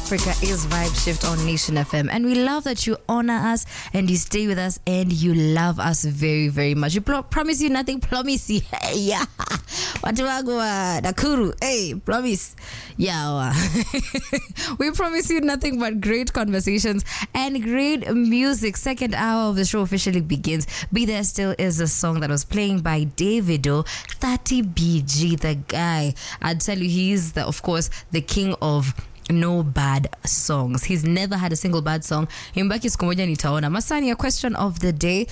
Africa is Vibe Shift on Nation FM. And we love that you honor us and you stay with us and you love us very, very much. We pro- promise you nothing, promise you. Hey, yeah. Watu wangu wa Nakuru. Hey, promise. Yeah. we promise you nothing but great conversations and great music. Second hour of the show officially begins. Be There Still is a song that was playing by Davido, 30 BG, the guy. I'd tell you, he's, the, of course, the king of no bad songs he's never had a single bad song imbaki siku moja nitaona masani a question of the day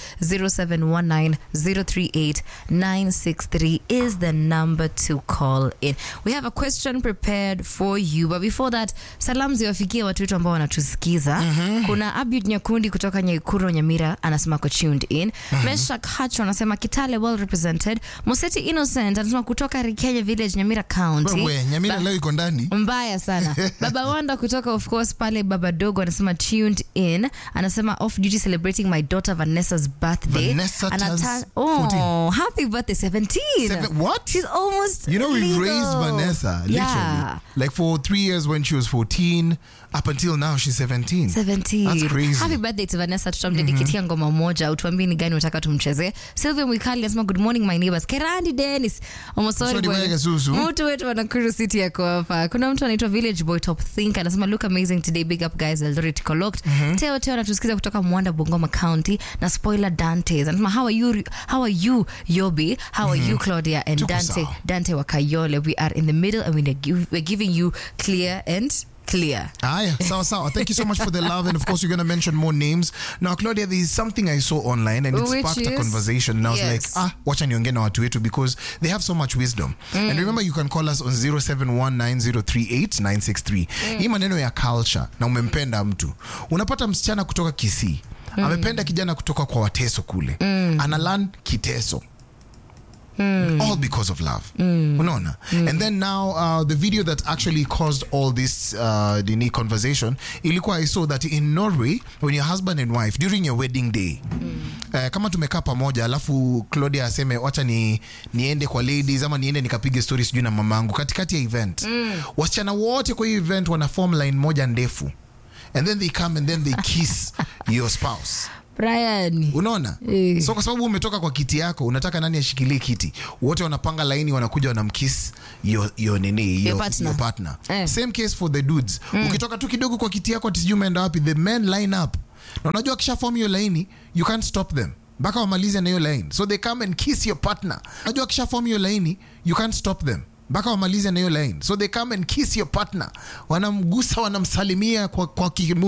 0719038963 is the number to call in we have a question prepared for you but before that salam ziwafikie watu wetu ambao wanatusikiza mm-hmm. kuna abud nyakundi kutoka nyaikuro nyamira anasema ko tuned in mm-hmm. meshak hacho anasema kitale well represented museti innocent anasema kutoka rikenya village nyamira county Wewe, Nyamira Ba- leo iko ndani. mbaya sana baba wanda kutoka of course pale baba dogo anasema tuned in anasema off duty celebrating my daughter vanessa's birthday Vanessa Ana turns turn- oh happy birthday 17 Seven- what? she's almost You know, we legal. raised Vanessa literally. yeah Like for three years when she was 14, up until now she's 17. 17 That's crazy. happy birthday to vanessa tutamdedikitia ngoma moja utuambie ni gani unataka tumchezee sylvia mwikali anasema good morning my neighbors kerandi dennis omosori Sorry, bwana Susu. mtu wetu wa nakuru city yako hapa kuna mtu anaitwa village boy top think anasema look amazing today big up guys eldoret collect teo teo anatusikiza kutoka mwanda bungoma county na spoiler dantes anasema how are you how are you yobi how are you claudia and Tuko dante sawa. dante wakayole we are in the middle and we're gi- we're giving you clear and clear Aya, sawa sawa. Thank you so much for the love, and of course, you're going to mention more names. Now, Claudia, there is something I saw online, and it Which sparked a is? conversation. And I was Yes. like, ah, wacha niongee na watu wetu because they have so much wisdom. And remember, you can call us on 0719038963. Hii maneno ya culture na umempenda mtu, unapata msichana kutoka Kisii amependa kijana kutoka kwa Wateso kule, analan Kiteso. all because of love unaona and then now uh, the video that actually caused all this uh, dini conversation ilikuwa i saw that in norway when your husband and wife during your wedding day uh, kama tumekaa pamoja alafu claudia aseme wacha ni niende kwa ladies ama niende nikapige story sijui na mamangu katikati ya event wasichana wote kwa hiyo event wana form line moja ndefu and then they come and then they kiss your spouse brian unaona Eh. so kwa sababu umetoka kwa kiti yako unataka nani ashikilie kiti wote wanapanga laini wanakuja wanamkiss yo, yo nini yo, partner. your partner Eh. same case for the dudes ukitoka tu kidogo kwa kiti yako ati sijui umeenda wapi the men line up na unajua kisha form hiyo laini you can't stop them mpaka wamalize na hiyo line so they come and kiss your partner unajua kisha form hiyo laini you can't stop them mpaka wamalize na hiyo line so they come and kiss your partner wanamgusa wanamsalimia kwa, kwa kimu